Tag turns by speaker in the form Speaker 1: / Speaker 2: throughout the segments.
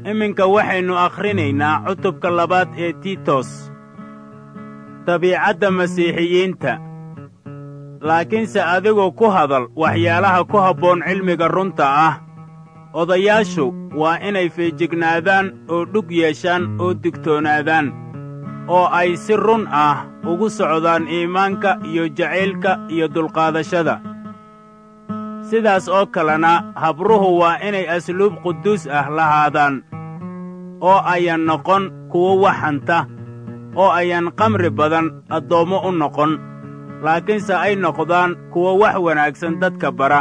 Speaker 1: iminka waxaynu akhrinaynaa cutubka labaad ee tiitos dabiicadda masiixiyiinta laakiinse adigu ku hadal waxyaalaha ku habboon cilmiga runta ah odayaashu waa inay feejignaadaan oo dhug yeeshaan oo digtoonaadaan oo ay si run ah ugu socdaan iimaanka iyo jacaylka iyo dulqaadashada sidaas oo kalena habruhu waa inay asluub quduus ah lahaadaan oo ayan noqon kuwo wax hanta oo ayan kamri badan addoommo u noqon laakiinse ay noqdaan kuwo wax wanaagsan dadka bara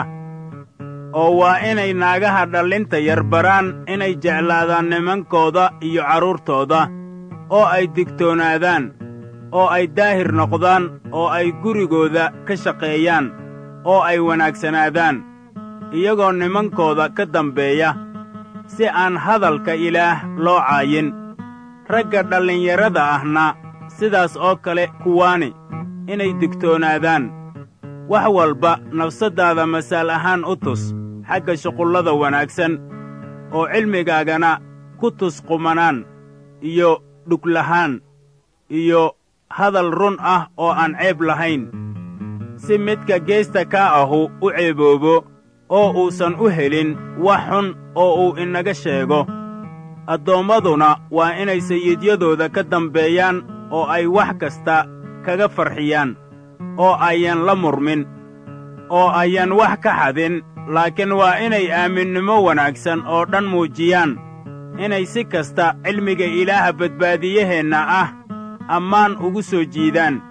Speaker 1: oo waa inay naagaha dhallinta yar baraan inay jeclaadaan nimankooda iyo carruurtooda oo ay digtoonaadaan oo ay daahir noqdaan oo ay gurigooda ka shaqeeyaan oo ay wanaagsanaadaan iyagoo nimankooda ka dambeeya si aan hadalka ilaah loo caayin ragga dhallinyarada ahna sidaas oo kale kuwaani inay digtoonaadaan wax walba nafsaddaada masaal ahaan u tus xagga shuqullada wanaagsan oo cilmigaagana ku tus qumanaan iyo dhuglahaan iyo hadal run ah oo aan ceeb lahayn si midka geesta kaa ahu u ceeboobo oo uusan u helin wax xun oo uu inaga sheego addoommaduna waa inay sayiidyadooda ka dambeeyaan oo ay wax kasta kaga farxiyaan oo ayan la murmin oo ayan wax ka xadin laakiin waa inay aaminnimo wanaagsan oo dhan muujiyaan inay si kasta cilmiga ilaaha badbaadiyaheenna ah ammaan ugu soo jiidaan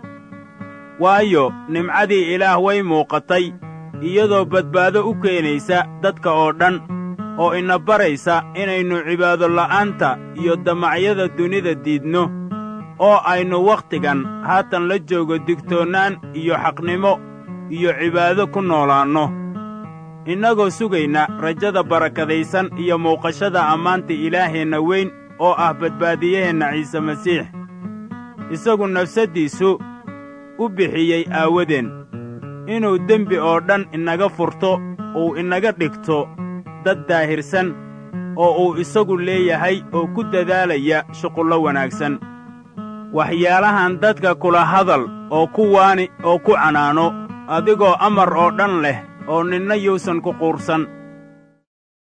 Speaker 1: waayo nimcadii ilaah way muuqatay iyadoo badbaado u keenaysa dadka oo dhan oo ina baraysa inaynu cibaado la'aanta iyo damacyada dunida diidno oo aynu wakhtigan haatan la joogo digtoonnaan iyo xaqnimo iyo cibaado ku noolaanno innagoo sugayna rajada barakadaysan iyo muuqashada ammaanta ilaaheenna weyn oo ah badbaadiyaheenna ciise masiix isagu nafsaddiisu u bixiyey aawadeen inuu dembi oo dhan inaga furto uu inaga dhigto dad daahirsan oo uu isagu leeyahay oo ku dadaalaya shuqullo wanaagsan waxyaalahan dadka kula hadal oo ku waani oo ku canaano adigoo amar oo dhan leh oo ninna yuusan ku quursan